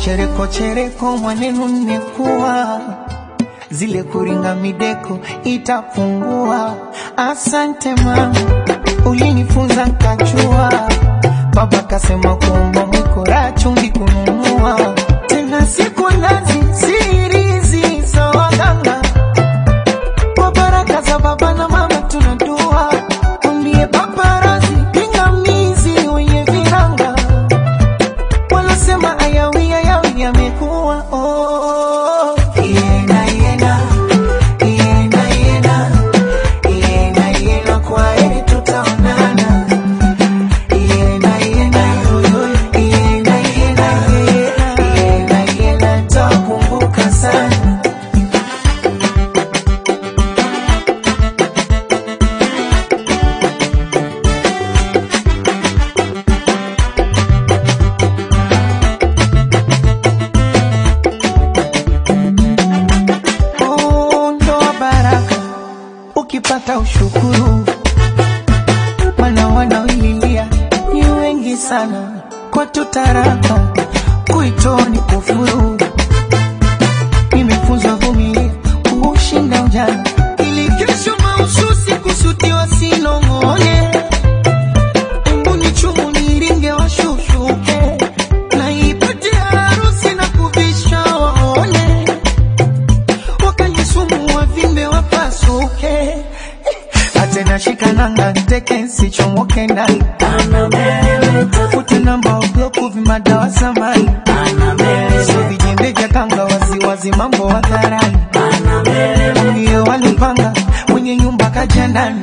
chereko chereko mwanenu nimekuwa zile kuringa mideko itapungua. Asante mama, ulinifunza nkachua. Baba kasema kuomba mwiko raha chumvi kununua, tena siku nazi sirizi za waganga kwa baraka za baba na mama tunadua, mwambie paparazi pingamizi wenye viranga wanasema ayawi ayawi yamekuwa oh. Iena, iena, iena, iena, iena, iena, kwa heri tutaonana. Iena, iena, yoyo, iena, iena, iena, iena, nitakumbuka sana. Oh, ndoa baraka ukipata ushukuru, mana wanaoililia ni wengi sana. Kwa tutaraka kuitoa ni kufuru. Nimefunzwa vumilia kuushinda ujana, ili kesho mahususi kusutiwa sinong'one. Embu ni chumu niringe washushuke, na ipate harusi na kuvisha waone wakanisumu wavimbe wapasuke atena shikananga teke nsichomoke ndani futi namba ubloku vimadawa samani so vijembe vya kanga waziwazi mambo hadharani ndio walipanga mwenye nyumba kaja ndani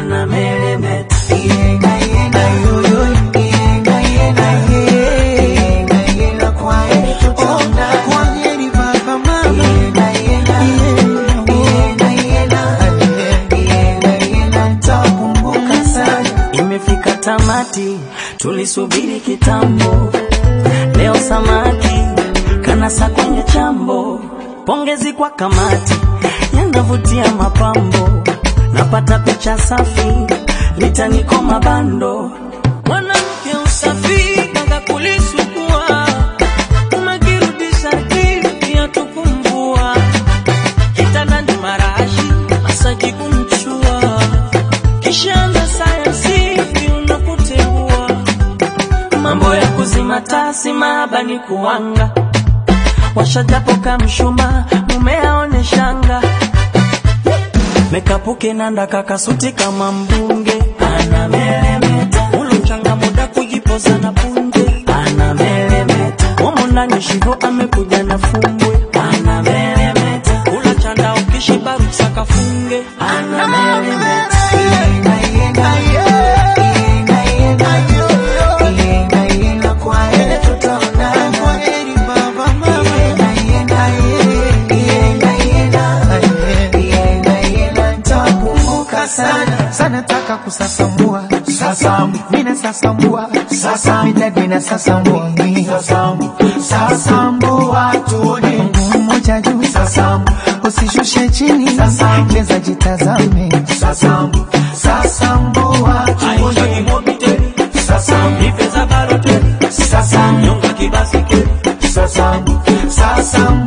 Iena, iena, yoyo, iena, iena, iena, iena, kwa heri tutaonana. Kwa heri baba, mama. Iena, iena, iena, iena, iena, iena, nitakumbuka sana. Imefika tamati, tulisubiri kitambo. Leo samaki kanasa kwenye chambo. Pongezi kwa kamati, yanavutia mapambo. Napata picha safi, litaniko mabando. Mwanamke usafi kanga kulisukua, umekirudisha kipi ya tukumvua. Kitandani marashi, masaji kumchua kishaanza sayansi unapoteua mambo ya kuzima tasi mahaba ni kuwanga washajapoka mshuma mume aone shanga mekapuke nanda kakasuti kama mbunge anameremeta ulochanga muda kujipoza na punje anameremeta umo ndani shivo amekuja na fumbwe anameremeta ula chanda ukishiba ruksa kafunge anameremeta Iena, iena, iena, iena, iena, iena, kwa heri tutaonana. Kwa heri baba, mama. Iena, iena, iena, iena, iena, iena, nitakumbuka sana sana, taka kusasambua sasambu, mina sasambua sasambu, midadi na sasambua mi sasambu, sasambua tuone mguu mmoja juu sasambu, usishushe chini sasambu, cheza jitazame sasambu, sasambua tuone sasambu, sasambu, sasambu, sasambu